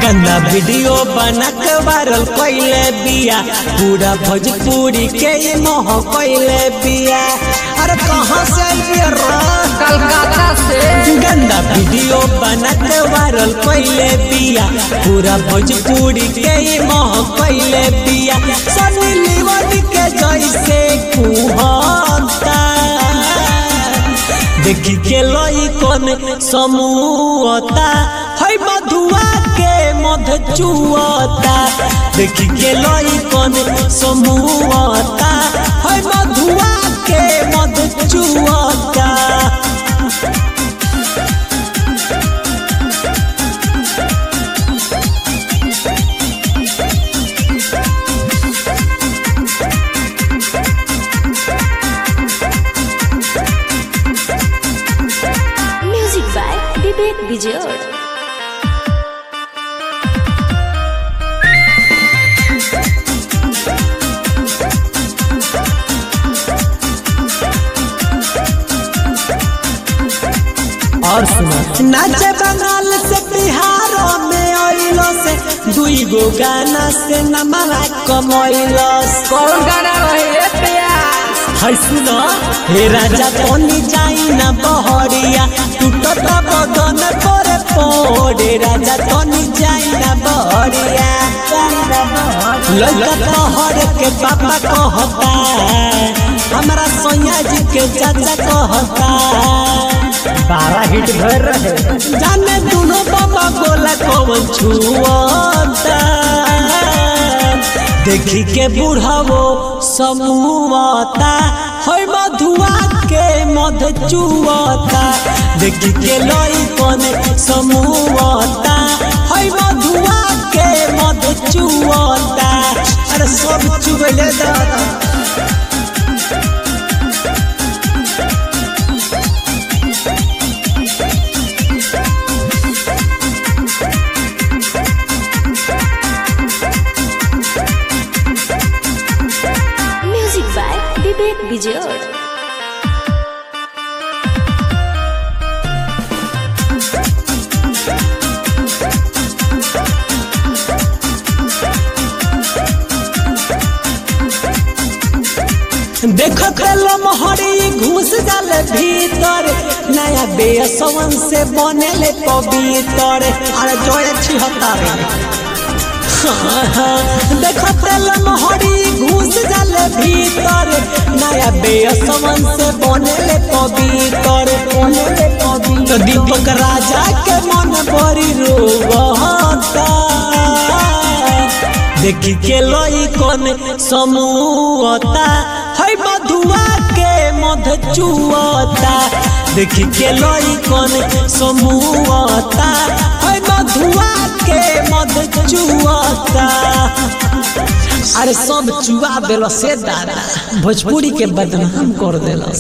गंदा वीडियो बना के वायरल कैले बिया पूरा भोजपुरी के ये मोह कैले बिया अरे कहाँ से आइए रे कलकत्ता से गंदा वीडियो बना के वायरल कैले बिया पूरा भोजपुरी के ये मोह कैले बिया सनी लिवन के जैसे कुहता देखी के लई कौन समूहता है मधुआ के मध चुअता देखी के लई कौन समूहता है मधुआ के मध चुअता Music by Vivek Vijay. और सुनो नाचे बंगाल से बिहार में आइलो से दुई गो गाना से नमरा कमैलो कौन गाना रहे प्यास है सुनो हे राजा तोनी जाई ना बहरिया टूटत बदन पर पोड़े राजा तोनी जाई ना बहरिया लड़का तोहर के पापा कहता हमरा सोनिया जी के चाचा कहता बारह हिट भर रहे जाने दोनों बाबा गोला कौन छुअता देखी के बुढ़ावो समूहता है मधुआ के मध चुअता देखी के लई कौन समूहता है मधुआ के मध चुअता अरे सब चुगले दादा Music by Vivek Vijay. देखो खेलो मोहरी घुस जाले भीतर नया बेसवन से बनेले पवित्र अरे जोए छिहत्तर हाँ, हाँ, देखो तेल मोहरी घुस जाले भीतर नया बेसवन से बनेले पवित्र बनेले पवित्र तो दीपक राजा के मन बड़ी रोवता देखी के लई कौन समूहता है मधुआ के मध चुअता देखी के लई कौन समूहता है मधुआ के मध चुअता अरे सब चुआ देलो से दादा भोजपुरी के बदनाम कर देलो